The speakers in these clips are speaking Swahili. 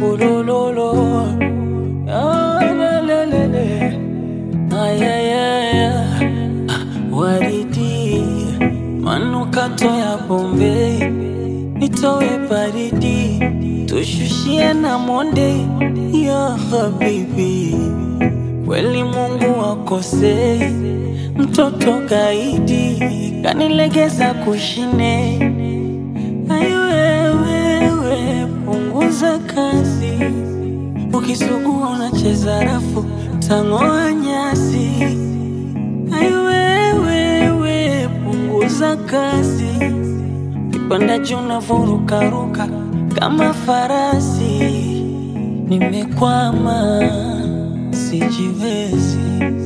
ulololo Ah, la, la, la, la. Ay, ay, ay, ay. Ah, waridi manukato ya Bombay nitowe baridi tushushie na monde ya habibi kweli Mungu akosei mtoto gaidi kanilegeza kushine aiwewewe punguza kasi ukisugua unacheza rafu tang'oa nyasi aiwewewe punguza kasi kipanda juu navurukaruka kama farasi nimekwama sijiwezi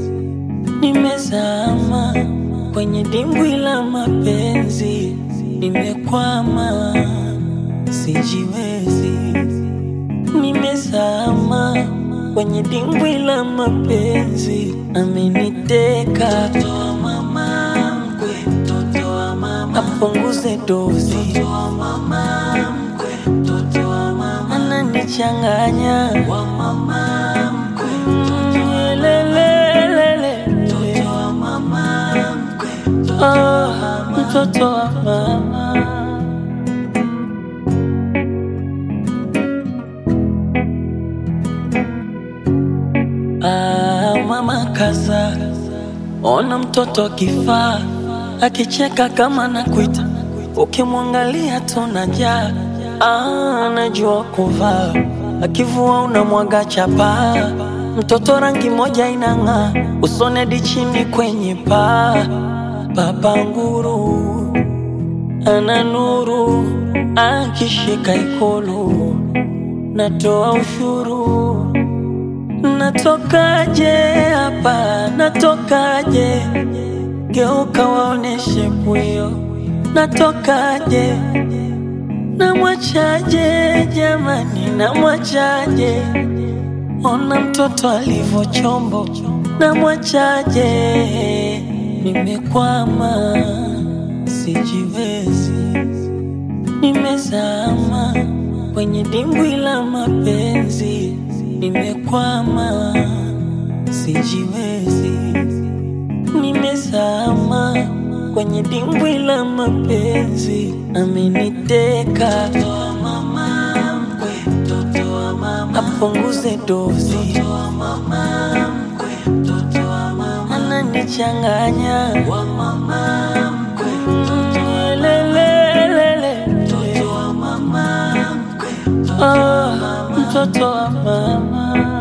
nimezama kwenye dimbwi la mapenzi nimekwama sijiwezi nimezama kwenye dimbwi la mapenzi ameniteka mtoto wa mama mkwe mtoto wa mama apunguze dozi mtoto wa mama mkwe mtoto wa mama ananichanganya wa mama mkwe mtoto wa lelelele mtoto wa mama mkwe mtoto wa mama mtoto wa mama Ah, mama kaza, ona mtoto kifaa akicheka kama nakuita, ukimwangalia tunajaa. Ah, anajua kuvaa, akivua unamwaga chapa. Mtoto rangi moja inang'aa, usonedi chini kwenye paa. Baba nguru ana nuru, akishika ikulu natoa ushuru Natokaje hapa, natokaje? Geuka waoneshe pwio, natokaje? Namwachaje jamani, namwachaje? Ona mtoto alivyo chombo, namwachaje? Nimekwama, sijiwezi, nimezama kwenye dimbwi la mapenzi nimekwama, sijiwezi, nimezama kwenye dimbwi la mapenzi, ameniteka mtoto wa mama mkwe, mtoto wa mama apunguze dozi, mtoto wa mama mkwe, mtoto wa mama ananichanganya, wa mama mkwe, mtoto wa lelelele, mtoto wa mama mkwe, mtoto wa mama mtoto wa mama